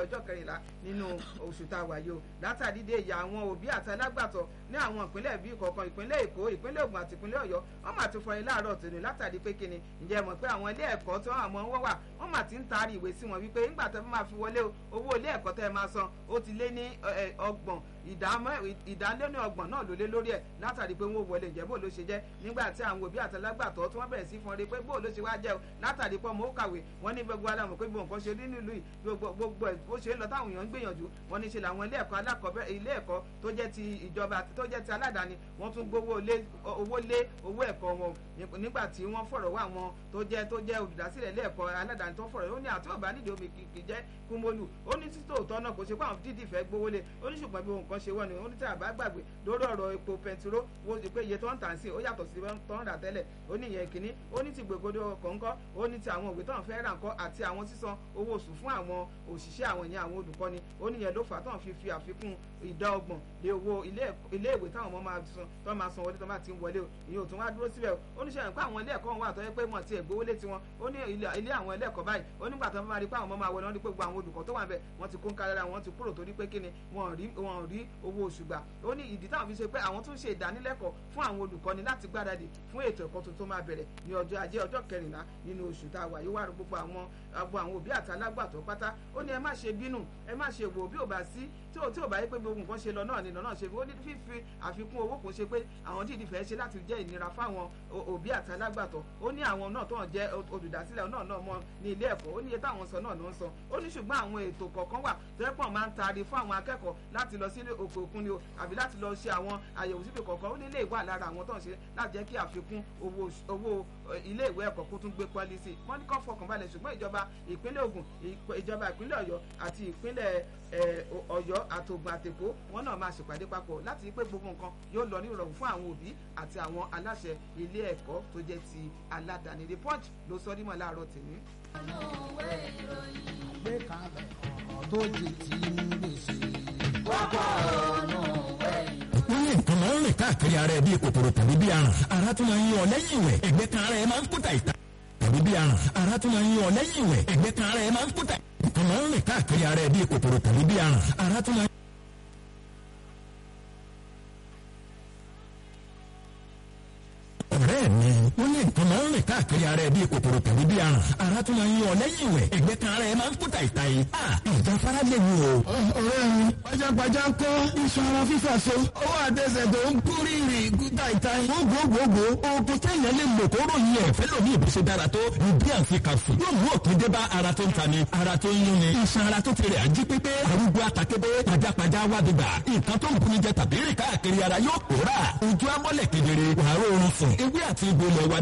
ọjọ́ kẹrìnlá nínú oṣù tá a wà yìí o látàrí dé ìyá àwọn òbí àti alágbàtọ́ ní àwọn ìpínlẹ̀ bíi kọ̀ọ̀kan ìpínlẹ̀ èkó ìpínlẹ̀ ògùn àti ìpínlẹ̀ ọ̀yọ́ wọ́n mà ti fọyín láàárọ̀ tòní látàrí pé kíni ǹjẹ́ mọ̀ pé àwọn ilé ẹ̀kọ́ tí wọ́n àmọ́ wọ́n wà wọ́n mà ti ń taari ìwé sí wọn wípé nígbà tó máa fi wọlé owó ilé ẹ̀kọ́ tẹ́ ẹ máa san ó ti lé ní ọgbọ̀n ìdálẹ́nu ọgbọ̀n náà ló lé lórí ẹ̀ látàrí pé wọ́n wọlé ǹjẹ́ bó ló ṣe jẹ́ nígbà tí àwọn òbí àtàlágbàtọ́ tí wọ́n bẹ̀rẹ̀ sí fọn rí pé bó ló ṣe wá jẹ́ o látàrí pé ọmọ ó kàwé wọ́n ní gbogbo alámọ̀ pé gbogbo nǹkan ṣe rí nílùú yìí gbogbo ẹ̀ bó ṣe ń lọ táwọn èèyàn ń gbìyànjú wọ́n ní ṣe làwọn ilé ẹ̀kọ́ alákọ̀ọ́bẹ̀ ilé ẹ̀kọ́ tó jẹ́ ti ìjọba tó jẹ́ ti aládàáni wọ́n tún gbowó owó lé owó ẹ̀kọ́ wọn nígbà tí wọ́n fọ̀rọ̀ wá wọn tó jẹ́ tó jẹ́ olùdásílẹ̀ ilé ẹ̀kọ́ aládàáni tó fọ̀rọ̀ ó ní àti ọ̀bá nídìí omi kì í jẹ́ kúmólù ó ní títò òótọ́ náà kò ṣe pé àwọn dídì fẹ́ gbowó lé ó ní ṣùgbọ́n bí ohun kan ṣe wọ́n ni ó ní tí àbá gbàgbé lórí ọ̀rọ̀ epo pẹntiró wo pé iye tó ń tà sí ó yàtọ̀ sí tó ń rà tẹ́lẹ̀ ó ní ìyẹn kìíní ó ní ti gbègbodò kọ̀ọ̀kọ́ ó ní ti àwọn òwe tó ń fẹ́ rà ńkọ́ àti àwọn sísan owó oṣù fún àwọn òṣìṣẹ́ àwọn ìyẹn àwọn olùkọ́ni ó ní ìyẹn ló fà á tó ń fi fi àfikún ìdá ọgbọ̀n lé owó ilé ìwé táwọn ọmọ máa san tó máa san wọlé tó máa ti ń wọlé o ìyẹn ò tún wá dúró síbẹ̀ ó ní sẹ́yìn pé àwọn ilé ẹ̀kọ́ wà tó yẹ pé mọ̀ tí ẹ̀ gbowó lé tiwọn ó ní ilé àwọn ilé ẹ̀kọ́ báyìí ó nígbà tó máa rí pé àwọn ọmọ máa wọlé wọn ní pé gbogbo àwọn olùkọ́ tó wà ń bẹ̀ wọ́n ti kó ń kárára wọn ti kúrò torí pé kíni wọn ò rí owó oṣù gbà ó ní ìdí táwọn fi ṣe pé àwọn tún ṣe ìdánilẹ́kọ̀ọ́ fún àwọn olùkọ́ni láti gbáradì fún ètò ẹ̀kọ́ tuntun máa bẹ̀rẹ̀ ní ọjọ́ ajé ọjọ́ kẹrìnlá nínú oṣù tá a wà yìí wà gbogbo àwọn agbo àwọn òbí àti alágbàtọ́ pátá ó ní ẹ má ṣe bínú ẹ má ṣe wò bí ò bá sí tí ò tí ò bá yẹ pé gbogbo nǹkan ṣe lọ náà ni náà ṣe ó ní fífi àfikún owó kò ṣe pé àwọn dídì fẹ́ ṣe láti jẹ́ ìnira fáwọn òbí àti alágbàtọ́ ó ní àwọn náà tó ń jẹ́ olùdásílẹ̀ náà náà mọ́ ní ilé ẹ̀kọ́ ó ní iye táwọn sọ náà ló ń sọ ó ní ṣùgbọ́n àwọn ètò kọ̀ọ̀kan wà tó yẹ pọ̀ máa ń taari fún àwọn akẹ́kọ̀ọ́ láti lọ sí òkè òkun ni o àbí láti lọ ṣe àwọn àyẹ̀wò síbi kọ̀ọ̀kan ó ní ilé ìwà lára àwọn tó ń ṣe láti jẹ́ kí àfikún owó ilé ìwé ẹ̀kọ́ kó tún gbé pọ́lí sí i wọ́n ní kó fọkàn balẹ̀ ṣùgbọ́n ìjọba ìpínlẹ̀ Ògùn ìjọba ìpínlẹ̀ Ọ̀yọ́ àti ìpínlẹ̀ Ọ̀yọ́ àtògùn àtèkó wọn náà máa ṣèpàdé papọ̀ láti pé gbogbo nǹkan yóò lọ ní ìrọ̀rùn fún àwọn òbí àti àwọn aláṣẹ ilé ẹ̀kọ́ tó jẹ́ ti aládàáni the punch ló sọ dímọ̀ láàárọ̀ tèmi. àgbékalẹ̀ ọ̀rọ̀ tó di ti ń gbèsè. kókó ọ̀nà ìwé ìròyìn wọ́n ní nǹkan máa ń rìn káàkiri ara ẹ̀ bíi kòkòrò tàbí bíi aràn ara tún máa ń yọ lẹ́yìn ìwẹ̀ ẹ̀gbẹ́ kan ara ẹ̀ máa ń kúta ìta tàbí bíi aràn ara tún máa ń yọ lẹ́yìn ìwẹ̀ ẹ̀gbẹ́ kan ara ẹ̀ máa ń kúta nǹkan máa ń rìn káàkiri ara ẹ̀ bíi kòkòrò tàbí bíi aràn ara tún máa ń. ọ̀rẹ́ mi wọ́n ní nǹkan máa ń rìn káàkiri ara ẹ̀ bíi kòkòrò tàbí bíi aràn ara tún máa ń yọ lẹ́yìn ìwẹ̀ ẹ̀gbẹ́ kan ara ẹ̀ máa ń kúta ìta yìí ìjáfara lè wù o. ọ̀rẹ́ mi pajápajá ń kọ́ iṣan ara fífà so ọwọ́ àtẹsẹ̀ tó ń kú rírì kúta ìta yìí. gbogbogbò oògùn téèyàn lè lò kó ròyìn ẹ̀ fẹ́ lómi ìbùsẹ̀ dára tó ìdí àfi kàfù yóò mú òpin dé bá ara tó ń ta ni ara tó ń yún ni iṣan ara tó ti rẹ̀ ají pépé arúgbó àtàkébé pajápajá wádìgbà nǹkan tó ń bunijẹ tàbí rìn káàkiri ara yóò pòórà ojú amọ́lẹ̀ kedere wàá rọrùn sùn ewé àti egbò ilẹ̀ wa